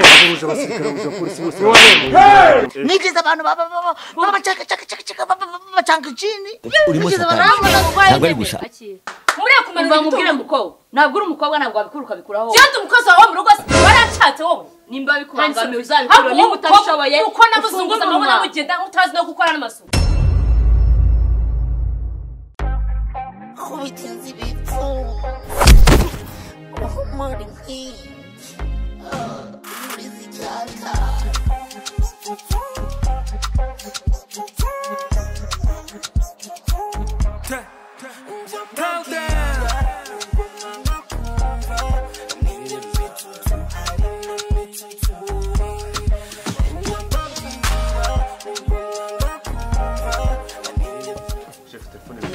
Kugira ntiwahera ngo polisi bose nigeze abantu baba baba babacaka caka caka caka baba baba bacanga chini urimo nigeze satani. barambona Ntabwo ari kurwaye gusa. muriya kumenya Umva mubwire ibitugu mukobwa ntabwo uri umukobwa ntabwo wabikura ukabikuraho byata umukozi wawe wo mu rugo warashatse wowe nimba bikubangamiye uzabikura Haba niba uwo utabishoboye mukobwa uko namuzunguza amabona mugenda utazi no gukora n'amasuku kubigenza ibipfungu uhumura inkingi ubizi icyaka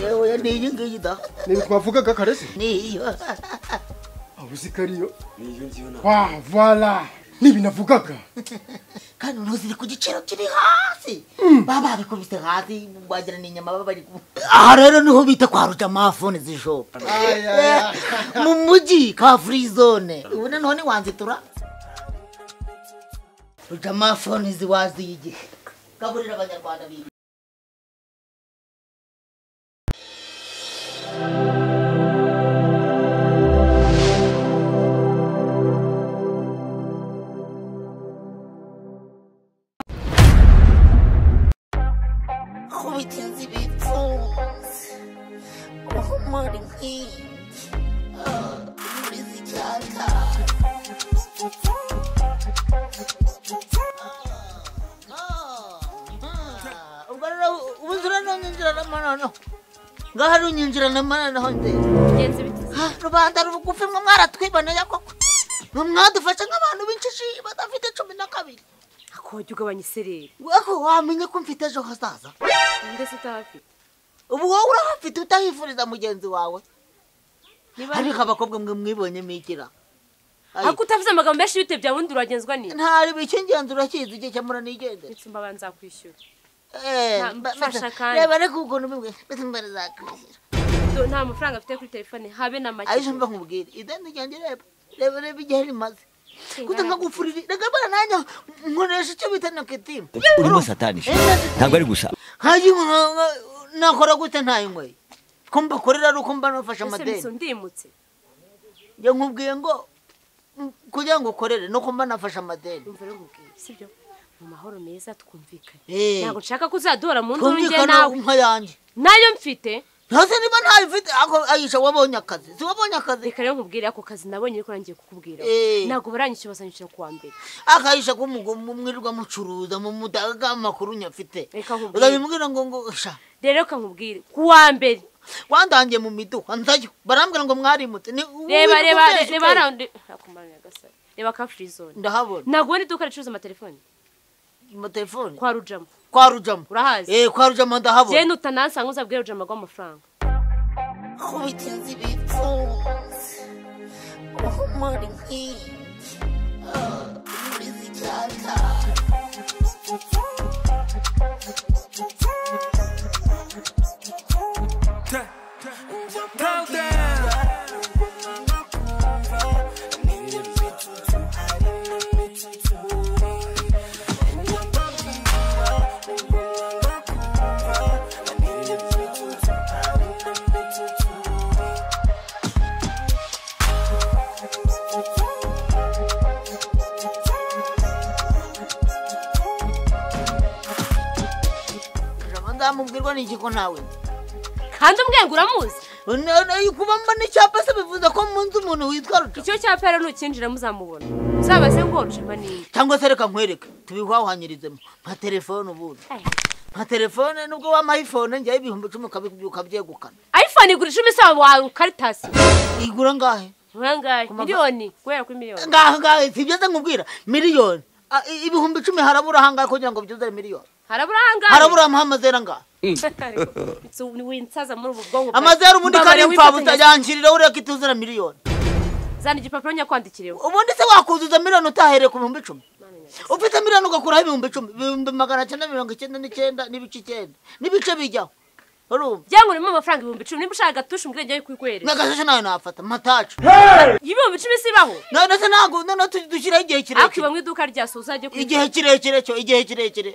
yewe ni iyi ngiyi da nibi twavugaga karese ni iyo abuzi kariyo wa vala nibi navugaga kandi uno ziri ku giciro kiri hasi baba babikubise hasi wagira ni inyama baba bari ku aha rero niho bita kwa rujamafone z'ijoro mu mujyi ka free zone ubu noneho ntiwanzitura rujamafone ziwaziye igihe gaburira abanyarwanda biwe kubigenza ibipfungu uhumura inkingi ubizi icyaka ubwo rero ubuze uranyinjiranamo noneho ngaho ari unyinjiranamo noneho nzira bigenze bite Ah, rubanda rugufi mwe mwaratwiboneye koko mwe mwadufashe nk'abantu b'injiji badafite cumi na kabiri akojya ugabanya isereri ariko wamenye ko mfite ejo hazaza ndetse utahafite ubu wowe urahafite utahifuriza mugenzi wawe niba ariko abakobwa mwe mwibonye migira Ayi, ariko utavuze amagambo menshi bite bya wundi uragenzwa n'iki ntari bikingenzi urakizi igihe cyamura nigendera ndetse mba nzakwishyura Eh, Nta- mba- mfasha mbese- kandi. reba ariko ukuntu bimwe mbese mbara zakwishyura Do- nta mafaranga afite kuri telefone habe na make aje mba nkubwire ideni ryanjye reba reba reba igihe rimaze kuta nkagufurira reka mbona nanjye nkoresha icyo bita nakitimu urimo satani ntabwo ari gusa haji nakora gute ntayinywe ko mbakorera ari uko mba nafashe ese amadeni ndimutse njye nkubwiye ngo mm, kugira ngo ukorere nuko mba nafashe amadeni umva rero mubwire sibyo mu mahoro meza twumvikane Eh. ntabwo nshaka ko uzaduhora mu nzu njye twumvikana nawe nk'ayanjye nayo mfite yose niba ntabifite ako ayisha wabonye akazi si wabonye akazi reka rero nkubwire ako kazi nabonye ariko nangiye kukubwira Eh. ntabwo baranyishyura bazanyishyura ku wa mbere akayisha ko mugo- mu mwirirwa mucuruza mu mudaga amakuru nyafite Reka nkubwire. uzabimubwira ngo ngo sha rero reka nkubwire ku wa mbere wandangiye mu miduha nzayo barambwira ngo mwarimutse ni- wirirwa reba reba utesha reba utesha. raundi akumara agasaro reba ka frizone ndahabona ntabwo ubona iduka ricuruza amatelefone amatelefone kwa rujamo kwa rujamo Urahazi? eh kwa rujamo ndahabona jye nutanansanga uzabwire rujamo aguha amafaranga kubigenza ibipfungu uhumura inkingi ubizi icyaka Rujamo ndamubwirwa n'iki ko nawe nzi? kandi umwenga uramuzi Na- na- kuba mbona icyapa se bivuze ko munzi umuntu witwa rujamo icyo cyapa rero nukinjira muzamubona uzabaze ngo rujamo ni nde cyangwa se reka nkwereke tubihwahanyirizemo nka telefone ubundi Ayi. nka telefone nubwo wama ayifone njyaho ibihumbi icumi ukabi- ukabyegukana ayifone igura icumi isaba wawe ukaritasi igura ngahe nkangahe miliyoni guhera kuri miliyoni ngahe ngahe si ibyo se nkubwira miliyoni Ah, i- ibihumbi icumi harabura ahangahe kugira ngo byuzure miliyoni harabura ahangahe harabura amazera angahe Ariko winsaza muri ubu bwonko bwawe. amazera ubundi Mbabare kari wifatanya- imfabusa yankirira ureka ituzura miliyoni zana igipapuro nyakwandikireho ubundi se wakuzuza miliyoni utahereye ku bihumbi icumi ufite miliyoni ugakuraho ibihumbi icumi ibihumbi magana cyenda mirongo icyenda n'icyenda n'ibice icyenda n'ibice bijyaho urumva byangu urimo amafaranga ibihumbi icumi niba ushaka agatusha umbwire njyewe kuyikwereka nagasashe nawe nafata matacu ibihumbi icumi sibaho none se ntabwo noneho tujye dushyiraho igihe ariko kirekire iba mu iduka rya so uzajye igihe kirekire cyo igihe kirekire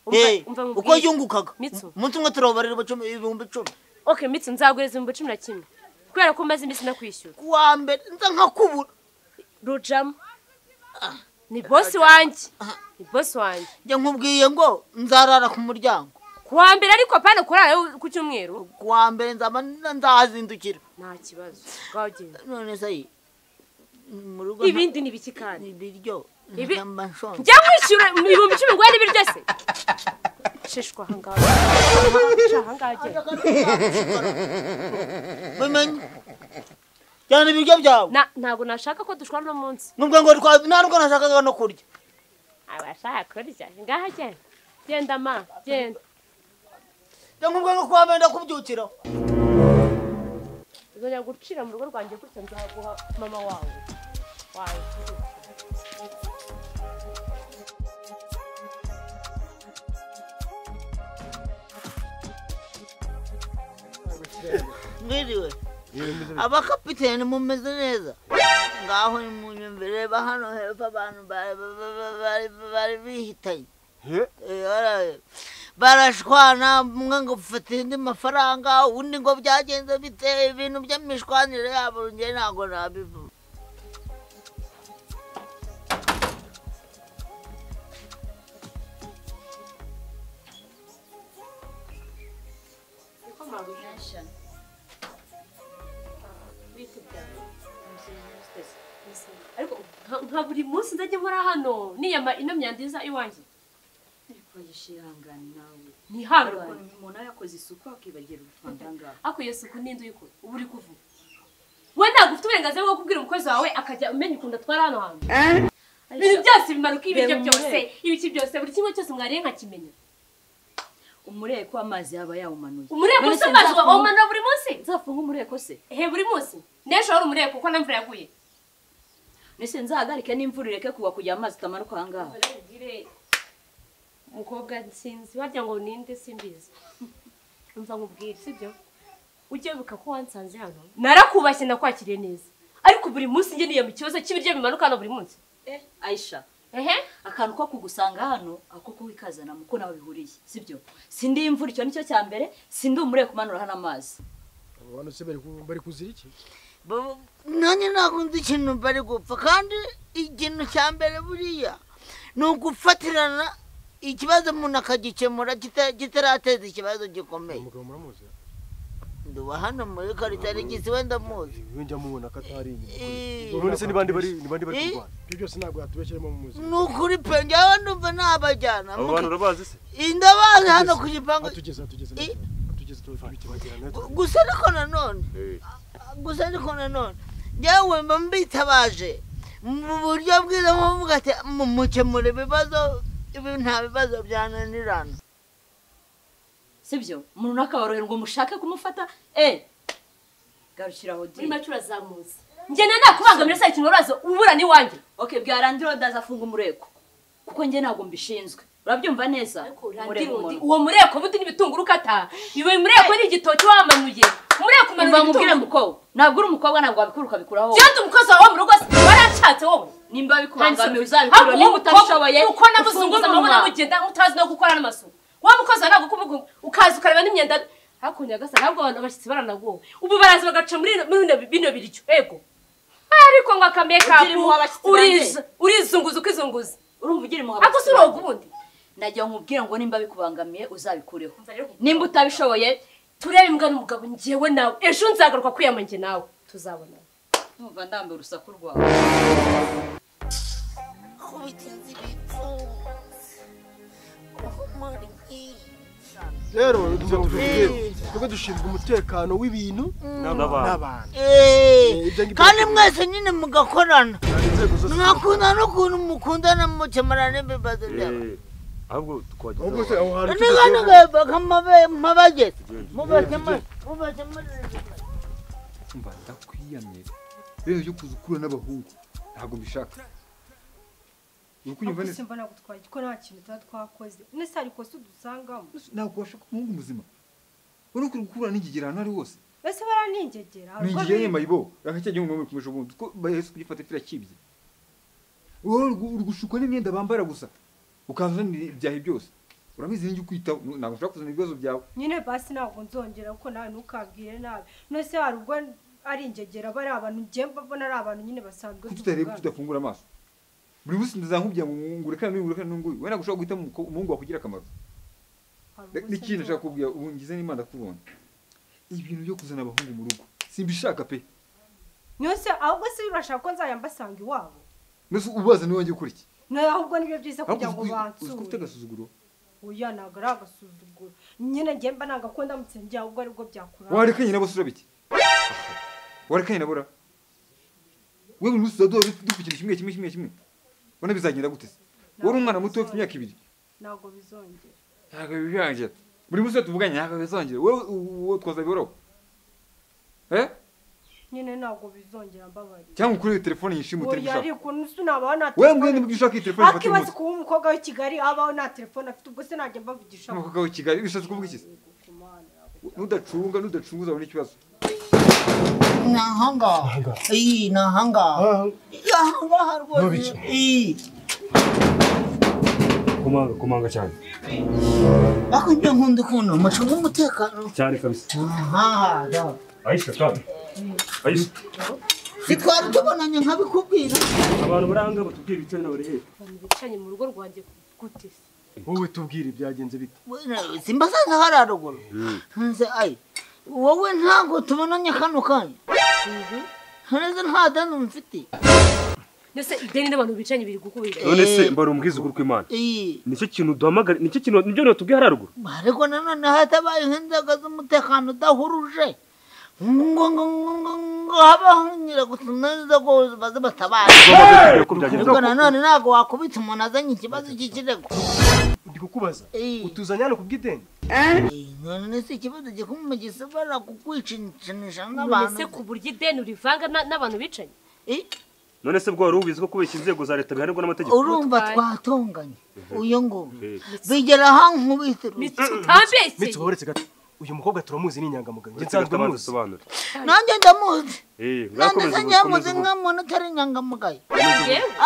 Umva- Eh, umva nkubwire. uko yungukaga Mitsu. umunsi umwe turobarira ibicumi- ibihumbi icumi ok mitsi nzaguhereza ibihumbi cumi na kimwe kubera ko umaze iminsi nakwishyura kuwa mbere nza nkakubura rujamo ni bosi wanjye ni bosi wanjye njye nkubwiye ngo nzarara ku muryango kuwa mbere ariko apana kurara ku cyumweru kuwa mbere nzaba nzahazindukira nta kibazo bwagenda none se ayi, mu rugo nta- ibindi ni ibiki kandi ibiryo Ibi- namba nshonje njya nkwishyura ibihumbi icumi ngo wari biryo se sheshwa ahangaha Sheshwa ahangaha agenda. bimenye cyane ibiryo byawe Na- ntabwo nashaka ko dushwana uno munsi nubwo ngo twa- nta nubwo nashakaga no kurya abashaka kurya ngaha genda genda ma genda njye nkubwiye ngo kuwa mbere ndakubyukira uzajya gucira mu rugo rwanjye gutya nzaguha mama wawe wawe mwiriwe abakapiteni mumeze neza ngaho nimunyumvire bahano hepfo abantu bari- bari- bari- bari bihitanye Eh, baraye. barashwana umwe ngo mfate indi mafaranga undi ngo byagenze bite ibintu by'imishwanire yabo nge ntabwo nabivuga ariko nka- nka buri munsi nzajya nkora hano niyama ino myanda iza iwanjye ntihangane umuntu aba yakoze isuku akibagira urufanda ngaho ariko iyo suku n'indi uyikora uba uri kuvuga we ntabwo ufite uburenganzira bwo kubwira umukozi wawe akajya umenya ukuntu atwara hano hantu ibintu byose bimanuka ibiryo Reba byose umurebe. ibiki byose buri kimwe cyose mwariye nkakimenya umureko w'amazi yaba yawumanuye umureko None usa se amazi nzafunga- wamanura buri munsi nzafunga umureko se he buri munsi n'ejo wari umureko kuko nta mvura yaguye nese nzahagarike n'imvura ireke kugwa kugira amazi atamanuka aha ngaha umukobwa nsinzi wagira ngo ninde simbizi umva nkubwire sibyo ujye wibuka ko wansanze hano narakubashye nakwakiriye neza ariko buri munsi njye niyo mu kibazo cy'ibiryo bimanuka hano buri munsi eh ayisha ehe akantu ko kugusanga hano ako kuwikazanamo ko nawe bihuriye sibyo sindi imvura icyo nicyo cya mbere sindi umureko umanura hano amazi abo bantu se bari ku- bari kuzira iki Bo- nanjye ntabwo nzi ikintu bari gupfa kandi ikintu cya mbere buriya ni ugufatirana ikibazo umuntu akagikemura kita- kitarateza ikibazo gikomeye umugabo muramuzi ndi uwa hano muri karitarigisi wenda muzi iyo njya mubona ko atari inyuma Eh, none se ni bande bari ni bande bari Eh? kurwana ibyo byose ntabwo yatubeshyiremo mu muzima ni ukuri pe njyewe ndumva ntabajyana abo bantu urabazi se indabazi hano ku gipangu atugeze atugeze Eh? atugeze bagira natwe Gu- gusa ariko nanone gusa ariko nanone yewe mba mbitabaje mu buryo bwiza nko kuvuga ati mumukemura ibibazo ibi nta bibazo byananirana sibyo umuntu nakaboroherwa mushake kumufata eh garukiraho di muri make urazamutse ngenda nakubangamira saa ikintu uraza uburana iwanjye okay bwarangira ndazafunga umureko kuko njye ntabwo mbishinzwe urabyumva neza Urandira Mureba undi, umuntu. uwo mureko buti n'ibitunguru ukata iwe mureko ni igitoki wamanuye umureko umanura umva nkubwire ibitunguru mukobwa ntabwo uri umukobwa ntabwo wabikora ukabikuraho byose umukozi wawe wo mu rugo se warashatse wowe nimba bikubangamiye Ariko uzabikora uwo niba utabishoboye mukobwa, uko naguzunguza amaboko namugenda utazi no gukora n'amasuku wa mukozi wawe ntabwo ukuvuga ukaza ukareba n'imyenda hakurya gasa ntabwo abantu abashyitsi baranagowe ubu baraza bagaca muri muri bino- bino biryo ego ariko ngo akamekapu Ugira impuhwe abashyitsi uriz- urizunguza ukizunguza urumva ugira impuhwe ako si uroga ubundi nagira ngo nkubwire ngo nimba bikubangamiye uzabikureho Umva rero nkubwire. nimba utabishoboye turebe imbwa n'umugabo njyewe nawe ejo nzagaruka kwiyama njye nawe tuzabona numva ndambiwe urusaku rwawe nkubita inzu ibipfunsi umurwi rero ibyo tuvuge Eh. twebwe dushinzwe umutekano w'ibintu n'abantu Eh, ibyo ngibyo kandi mwese nyine mugakorana hari inzego zose mwakunda n'ukuntu mukundana mukemura n'ibibazo byabo ahubwo twajya ubwo se aho hantu ni kandi gaheba nk'abageze mubakemure mubakemure mba ndakwiyamye rero yo kuza ukura n'abahungu ntabwo mbishaka uri kunyumva neza mbona gutwara ko nta kintu tuba twakoze nese hari ikosa udusangamo ntabwo washaka umuhungu muzima uriko urakura n'igigira ari wose mbese baraninjegera hari ni uko igihe biri. mayibo rakacya gihe umwe kumuje ubundi ko bahese kugifata kirakibye wowe urigushukwa n'imyenda bambara gusa ukazanira ibyahi byose urabizi n'ijya ukwitaho ntabwo ushobora kuzana ibibazo byawe nyine basi ntabwo nzongera kuko nawe ntukabwire nabi nose hari ubwo ari injegera bari abantu ngiye mbabona ari abantu nyine basanzwe kuki tutareba tuvugana. tudafungura amaso buri wese ndazamubwira ngo ngurekane n'ungurekane n'unguyu we ntabwo ushobora guhitamo umukobwa- umuhungu wakugira akamaro Hari ubwo n'ikintu se nshaka kubwira ubu ngize n'imana kubona ibintu byo kuzana abahungu mu rugo simbishaka pe nose ahubwo se urashaka ko nzajya mbasanga iwabo mbese ubaza niwe wanjye ukora iki nawe ahubwo nibyo byiza ariko kugira ngo uzi ko- uzi ko ufite bansure agasuzuguro oya ntabwo ari agasuzuguro nyine ngiye mba nanga ko ndamutse njya ahubwo aribwo byakuranga warekanye nabo se urabiki warekanye nabo ra we buri munsi uzadora dupfa ikintu kimwe kimwe kimwe kimwe ubona bizagenda gute se wowe uri umwana muto ufite imyaka ibiri ntabwo bizongera ntabwo bizongera buri munsi iyo tuvuganye ntabwo bizongera wowe u- wowe twazabihorabo eh nyine ntabwo bizongera mbabarira cyangwa ukurebe telefone yishima oya utabishaka ariko nuse nabaho nta wewe mbwene nibwo ushaka iyi telefone ufata akibaza umunsi kuba umukobwa w'i kigali abaho nta telefone afite ubwo se najya mbavugisha n'umukobwa w'i kigali bishatse kuvuga iki se nudacunga nudacunga uzabona ikibazo ni ahangaha iyi ni ahangaha ni ahangaha rwose Ntubice. iyi kumanga kumanga cyane ariko ibyo nkunda ukuntu mucunga umutekano cyane kabisa aha da ayisha kandi ayisha ntitwari tubonanye nkabikubwira abantu baranga batubwira ibice nawe rero abantu bicaranye mu rugo rwanjye gute se wowe tubwire byagenze bite Wena, simba sasa hariya ruguru nze ayi wowe ntabwo tubonanye kano kanya neza nta dani mfite ndetse ideni n'abantu bicaranye biri gukubira none se mbara umubwiza ukuri kw'imana iyi nicyo kintu duhamagara nicyo kintu nibyo natubwiye hariya ruguru ariko nanone hatabaye nk'inzego z'umutekano udahuruje ngo ngo ngo ngo ngo habaho nyiragutu n'inzego baze batabaye Twababwira ko byagenze ariko nanone ntabwo wakubita umuntu azanye ikibazo cy'ikirego ndi kukubaza Iyi. utuzanye hano kubw'ideni Iyi, none si ikibazo gikomeye gishobora kukwicinisha none n'abantu se ku buryo ideni urivanga na- n'abantu bicaye Iyi. none se bwo wari ubizi ko kubeshya inzego za leta bihanirwa n'amategeko urumva twatunganye uyu nguwo bigera aho nkubitira utambeshye mitsi uhoretse gato uyu mukobwa turamuzi ni inyangamugayo njye nsanzwe nsanzwe muzi muzi sobanura nanjye ndamuzi eh nanjye murakomeza se ubu, nyamuzi komeza ubu. nk'umuntu utari inyangamugayo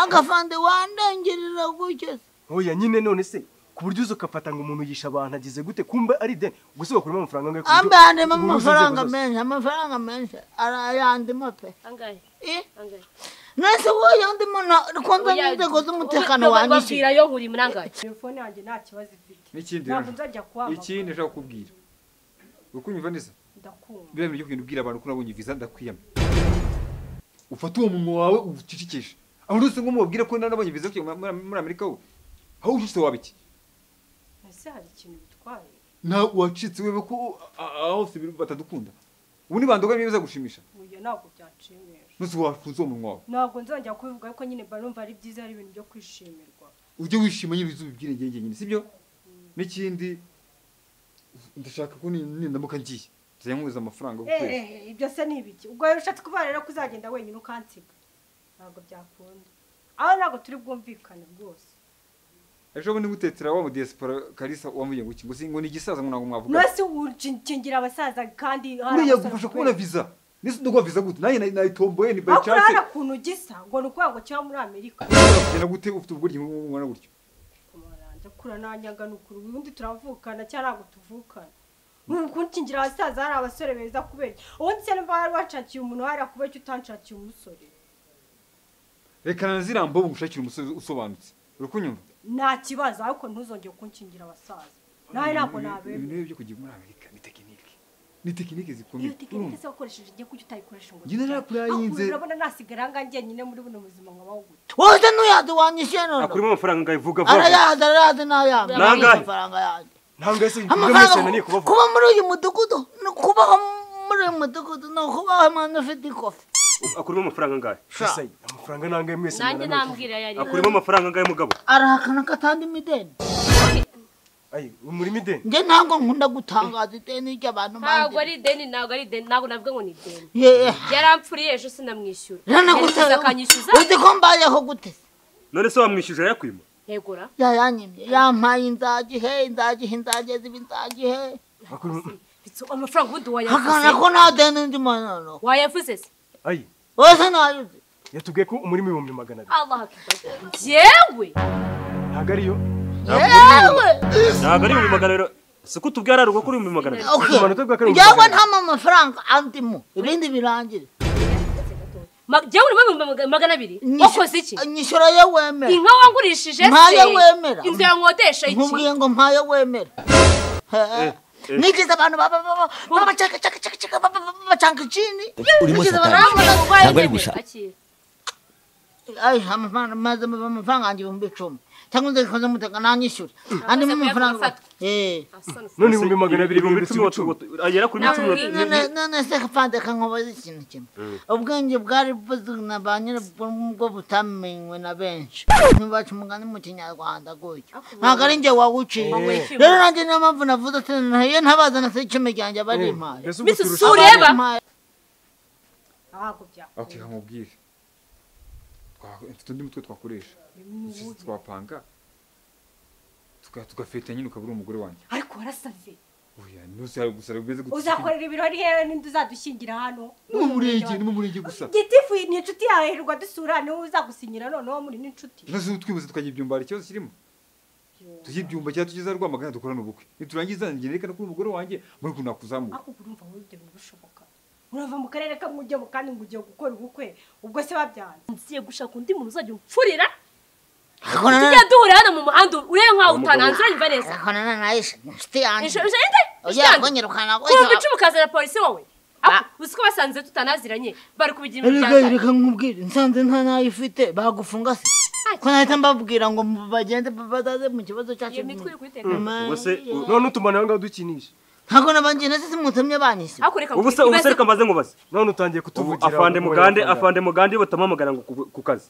agafande wandengerera gutyo se oya nyine none se ku buryo uza ugafata ngo umuntu yisha abantu agize gute kumba ari ideni ubwo se bakuramo amafaranga angahe ku buryo ambe handimo uhuza inzego amafaranga zose? menshi amafaranga menshi arayandimo pe angahe Eh, angahe nese wowe ndimo kunze n'inzego z'umutekano wanyishye wanyishira yo buri murangaye telefone yanjye nta kibazo ifite n'ikindi ntabwo rero nzajya kuhamagara ikindi nshaka kukubwira ukunyumva neza ndakumva biriya bintu byo kugenda ubwira abantu ko nabonye viza ndakwiyama ufate uwo munwa wawe ucicikishe aho uri wese ngo mubabwire ko nabonye viza yo kujya muri- muri amerika wo aho ucitse waba iki ese hari ikintu bitwaye nta wacitse wewe ko a- a- aho hose batadukunda ubu ni bandoga niba bizagushimisha oya ntabwo byanshimisha nose wafunze uwo munwa wawe ntabwo nzajya kubivuga ariko nyine mba numva ari byiza ari ibintu byo kwishimirwa ujye wishima nyine uzubibwire njye nyine sibyo n'ikindi ndashaka ko ni- nindamuka ngiye nzajya nkubiza amafaranga y'ukwezi eee ibyo se ni ibiki ubwo rero ushatse kuba rero kuzagenda wenyine ukansiga ntabwo byakunda aho ntabwo turi bwumvikane rwose ejo bundi mutetera wa mu diaspora kalisa wamuye ngo kingo singo ni igisaza ngo ntabwo mwavuga nose ukingira abasaza kandi hari uriya abasore gufasha kubera- kubona viza nese ndogwa viza gute nanjye nayi- nayitomboye ni by aho chance kurara ukuntu gisa ngo ni ukuvuga ngo kiba muri amerika Ushobora kugenda gute ufite ubwuryo bw'umwana gutyo kumaranja kura nanyaga ni ukuri ubundi turavukana cyangwa ntabwo tuvukana kunkingira abasaza hari abasore beza kubera iki? ubundi se niba wari washakiye umuntu hariya kubera icyo utanshakiye umusore reka nanazira mbobo ngushakira umusore usobanutse uri kunyumva nta kibazo ariko ntuzongere kunkingira abasaza nawe ntabwo ibintu nabemewe rero byo kujya muri amerika ni tekinike ni tekinike zikomeye iyo tekinike urumva? se wakoresheje igihe kuki utayikoresha ngo Njye nari nakuriye Aho yinze. urabona nasigara aha ngaha njyenyine muri buno buzima nkabaho gutya wowe ntuyazi wanyishyuye none akurimo amafaranga ngayivuga vuba arayazi arayazi n'ayange Nangahe? amafaranga yanjye ntabwo yase ibyo mwese amafaranga naniye ku- kubavuga kuba muri uyu mudugudu no kubaho muri uyu mudugudu ni ukubaho umuntu ufite ikofi akurimo amafaranga ngahe gusa amafaranga nangahe mwese nanjye nambwira yari akurimo amafaranga ngahe mugabo arahakana ko atandimo ideni ayi umurimo ideni njye ntabwo nkunda gutangaza ideni ry'abantu ntabwo banjye ari ideni ntabwo ari ideni ntabwo navuga ngo ni ideni yeee yarampfuriye ejo sinamwishyura ranagutera akanyishyuza uzi ko mbayeho gute se none se wamwishyuje yakwima yegura yayanyimye yampaye inzagihe inzagihe inzagihe ziba inzagihe bitso amafaranga ubundi akana wayavuze ko nta deni ndi manano wayavuze se ayi wese nayuze yatubwiye ko umurimo ibihumbi magana abiri allah akibaza yewe ntabwo ariyo yewe ntabwo ari ibihumbi magana abiri siko tubwira ari kuri ibihumbi magana abiri Okay. ubumanota bwa karindwi njyewe magana nta mafaranga andimo ibindi birangire jyawe urimo ibihumbi magana abiri wakoze iki nyishyura yo wemera inka wangurishije Ntayo wemera. inzu yankodesha iki nkubwiye ngo mpayo wemera eh. nigize abantu baba baba babacakacakacaka bacanga ikindi urimo nigize satani. abantu baba- Ntabwo ari gusa. akira Ay, amafaranga maze amafaranga yanjye ibihumbi icumi cyangwa nze nkoze muteka nanyishyure andi mu mafaranga kuyafatwa. eh Asana se. none ibihumbi magana abiri ibihumbi bihindutse icumi ibicumi watu- agera kuri Ntabwo ibihumbi icumi ari- watu- none none se kapande kankubaza ikintu kimwe ubwenge bwari buzina ba nyirabwo bwo butamenywe na benshi ntibaca umugani mu kinyarwanda gutyo ntabwo ari njye wawuciye Eh. rero nanjye niyo mpamvu navuze ati nayo ntabaza na se icumi ryanjye aba ari impaye mbese ubu mbese turusha usura- ureba? Impaye. ntabwo byakora ati hamubwire mfite undi mutwe twakoresha Iki twapanga tuga- tugafeta nyine ukaba uri umugore wanjye ariko warasave oya ntuzi hari gusa bimeze gutya uzakorera ibirori hehe n'indi uzadushyingira hano ni mu murenge ni mu murenge gusa gitifu ni inshuti yawe hirwa dusura niwe uzagusinyira noneho muri n'inshuti ntuzi twibuze tukagira ibyumba hari ikibazo kirimo tujye ibyumba cyangwa tugeze za rwamagana dukorane ubukwe niturangiza njye reka no kuri umugore wanjye muri ukuntu nakuzamura ariko ubu urumva wowe ibyo birushoboka urava mu karere kamwe ujya mu kandi ngo ugiye gukora ubukwe ubwo se babyanze ngiye gushaka undi muntu uzajya umfurira Ariko na- tujya duhurira hano mu muhanda urebe nkaho Umugabo. utananze uranyumva neza ariko na- na- na Aisha, ni inshuti yanjye Inshu- inshu- inde? oya Ishyanga. konyirukana kuva icumu ukazana polisi wowe Ako, uzi ko basanze tutanaziranye bari kubigira reka imiryango reka nkubwire nsanze nta nayo ifite bagufunga se ko nahita mbabwira ngo bagende badaze mu kibazo cyacu iyo mitwe iri kuyiteka ubwo se u- none utumana nawe ngaho dukinisha ntabwo nabanjye nasi simutumye banyise ariko reka ubu se ubu se reka mbaze nkubaze none utangiye Ubu kutuvugira afande ubu- mugande ubu- afande mugande batamuhamagara ngo ku- ku kazi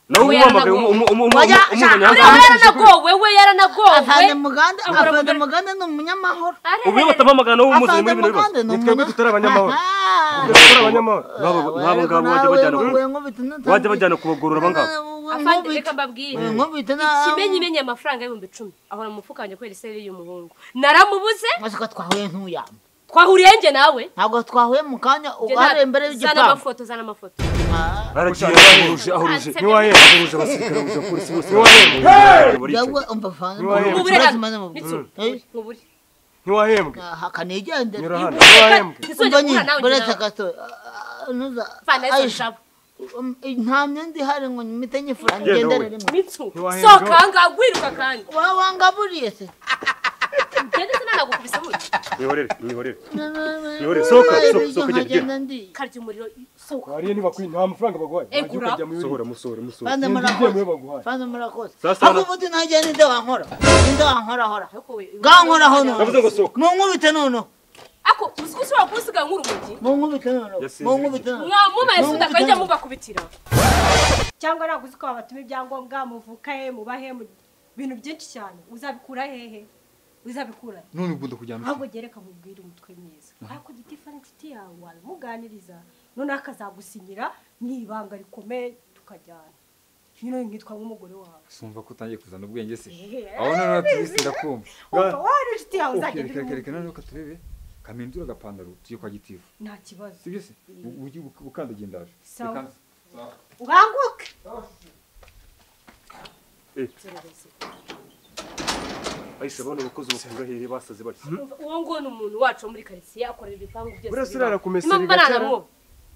nawe Ubu umuhamagaye yaranagowe. Oya, umuzanye we yaranagowe we afande yaranagowe mugande ahora afande mugande. mugande ni umunyamahoro Arerere. ubu iyo batamuhamagara nawe umuzanye afande muri bino bibazo mugande ni Ni twebwe umunya- tutari abanyamahoro. Aha. Ubu dukora abanyamahoro Nk'abo- Aha, nk'abo ariko ngabo bajya nawe bajyana- ngo- ngo bita n'utanzi- bajya bajyana kubagorora aba ngabo afande reka mbabwire Uyu nkubita na- ikimenyimenyi amafaranga y'ibihumbi icumi ahora mu mufuka wanjye kubera iseri y'umuhungu naramubuze Maze ko twahuye ntuyamba twahuriye njye nawe ntabwo twahuye mu kanya Njye ubu hari nta- imbere zana y'igipangu amafoto zana amafoto baragiye bahuruje ahuruje Ntansebye. ntiwahemba bahuruje abasirikare bahuruje abapolisi bose barahembwa. Baricaye. yewe umva afande Niba yemwe. Ubure mugande hano. maze mubwire. Nitsu, Eh, nkubure. ntiwahembwe aha, kanigendera. nyura hano ntiwahembwe Ntizongere Umva guhura nyine nawe njye buretse nawe. gato ah, ah, nuza- Fana Nelson Aisha, Jabo. um, nta myenda ihari ngo nyimite nyifura Genda ngendere wowe. rimwe Mitsu, Ntiwahembwe. sohoka ahangaha wiruka kandi wa wangaburiye se ngende se nanagukubise buke mwihorere mwihorere Yore Yore, sohoka, sohoka, sohoka, ugenda, nkagenda ndi karya umuriro sohoka wariye ntibakwinye nta mafaranga baguhaye Eh, wajya gura. ukajya muri musohora musohora musohora Fana Genda murakoze. ujye mu yo baguhaye. Fana murakoze Sasa ako na- ubundi nagenda inde wankora inde wankora hora ga nkora gankora hono Yavuze ngo sohoka. munkubite nono ako uzi ko ushobora kunsiga nk'urumogi munkubite nono Yasinze munkubite nono mwamumare sida kajya mubakubitira cyangwa ntabwo uzi ko wabatuma ibyangombwa muvuka he mubahe mu bintu byinshi cyane uzabikura hehe uzabikura he? none ukunda kujyana ahubwo gereka mubwire umutwe mwiza ariko gitifu ari inshuti yawe wabimuganiriza noneho akazagusinyira mu ibanga rikomeye tukajyana nyine nkitwa nk'umugore wawe sumva ko utangiye kuzana ubwenge se Eh. aho noneho tubise ndakumva umva wari inshuti yawe Ok, uzagenda reka reka reka uri noneho katurebe kamindura agapantaro tujye kwa gitifu nta kibazo sibyo se U- ujye uk- ukandagiye ndaje Sawa. Reka- ukanguke ahise abona abakozi bakungahere basaze batya uwo nguwo ni umuntu wacu wo muri karitsiye akorera ibipangu byose Burya se bibaho. urara ku meseri Impamvu gake, nanamuba.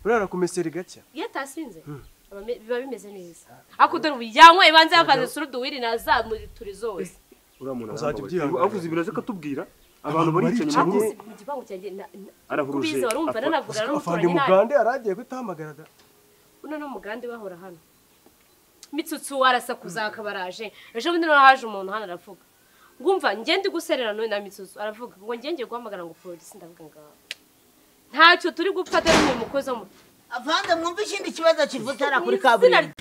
urara ku meseri gake iyo atasinze aba me- biba bimeze neza ariko dore ubu yanyweye banze yavanze suruduwiri nazamuturi zose uriya muntu Uzajya arambabaye ubyihangana. avuze ibintu azi ko atubwira abantu bari hicaye inyuma Avuze ye mu gipangu cyanjye na- na- Arahuruje. kubizi warumva Afa- nanavuga afande n'umuturanyi nabi mugande yaragiye gutamagara da uno ni umugande bahora hano mitsutsu warasakuza akaba araje ejo bundi noneho haje umuntu hano aravuga ngumva ngende guserera n'uyu na mitsutsu aravuga ngo ngenge guhamagara ngo polisi ndavuga ngaho ntacyo turi gupfa atari mu mukozi wo mu avande mwumve ikindi kibazo kivutera kuri Mu izina kaburimbo